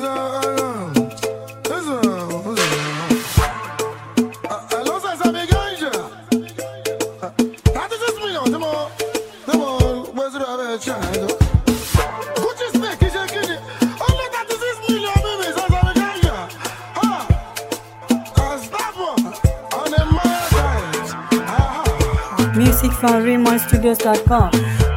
Music from RaymonStudios.com.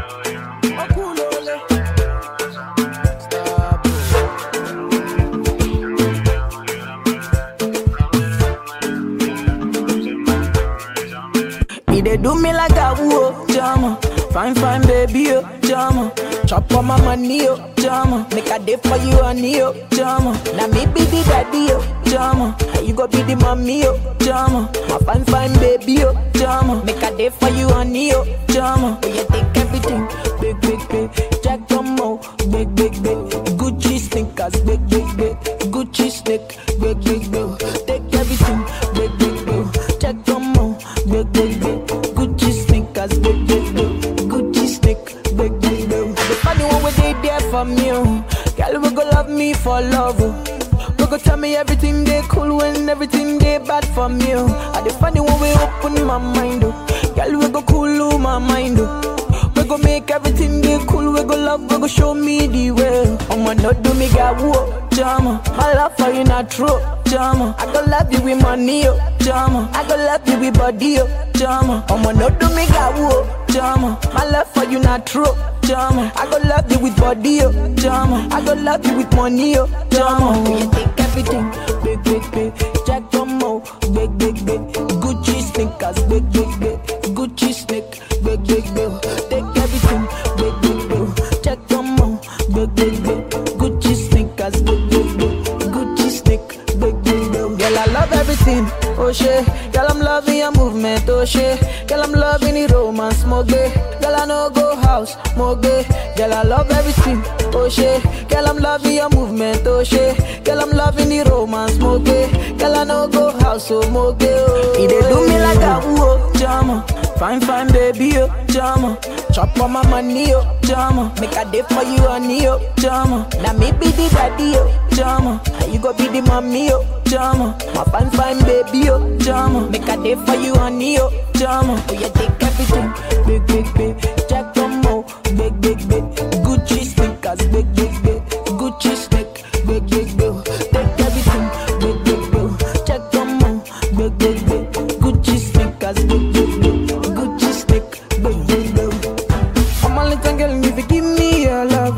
He dey do me like a woo, jama. Fine, fine, baby, oh, jama. Chop on my money, oh, jama. Make a day for you, honey, oh, jama. Now me be the daddy, oh, jama. And you go be the mommy, oh, jama. My fine, fine, baby, oh, jama. Make a day for you, honey, oh, jama. Oh, you take everything, big, big, big. Jack Tomo, big, big, big. Gucci sneakers, big, big, big. Gucci sneak, big, big, big. Take everything, big, big, big. Jack Tomo, big, big, big. Gucci sneakers, big, big, big. Gucci sneak, big, big, big. The funny one where they there for me, oh. Girl, we go love me for love, oh. We go tell me everything they cool when everything they bad for me, oh. I the funny one we open my mind, oh. Girl, we go cool my mind, oh. We go make everything be cool. We go love, we go show me the way. I'ma not do me got whoa, jama. My love for you not true, jama. I go love you with money, oh, jama. I go love you with body, oh, jama. I'ma not do me got whoa, jama. My love for you not true, jama. I go love you with body, oh, jama. I go love you with money, oh, jama. Oh, you take everything, big, big, big. Jack Tomo, big, big, big. Gucci sneakers, big, big, big. Gucci sneak, big, big, big. Take everything, big, big, big. Jack Tomo, big, big, big. Gucci sneakers, big, big, big. Gucci sneak, big, big, big. Girl, I love everything, oh shit. Girl, I'm loving your movement, oh shit. Girl, I'm loving the romance, more gay. Girl, I know go house, more gay. Girl, I love everything, oh shit. Girl, I'm loving your movement, oh shit. Girl, I'm loving the romance, more gay. Girl, I know go house, oh more gay. Oh. He dey do me like a woo, jama. Fine, fine, baby, oh, jama. Chop on my money, oh, jama. Make a day for you, honey, oh, jama. Now me be the daddy, oh, jama. And you go be the mommy, oh, jama. My fine, fine, baby, oh, jama. Make a day for you, honey, oh, jama. Oh, you take everything, big, big, big. Jack Tomo, big, big, big. Gucci sneakers, big, big, big. Gucci sneak, big, big, big. Take everything, big, big, big. Jack Tomo, big, big, big. Gucci sneakers, big, big, big. Gucci sneak, big, big, big. I'm a little girl, if you give me your love,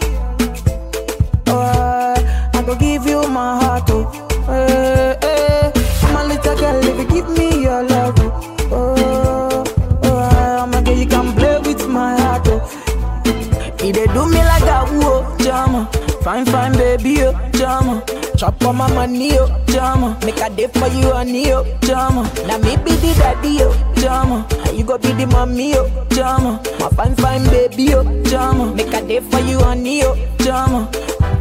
oh, oh I, I go give you my heart, oh, eh, eh. I'm a little girl, if you give me your love, oh, oh, oh I, I'm a girl, you can play with my heart, oh. He dey do me like a woo, jama. Fine, fine, baby, oh, jama. Chop on my money, oh, jama. Make a day for you, honey, oh, jama. Now me be the daddy, oh, jama. And you go be the mommy, oh, jama. My fine, fine, baby, oh, jama. Make a day for you, honey, oh, jama.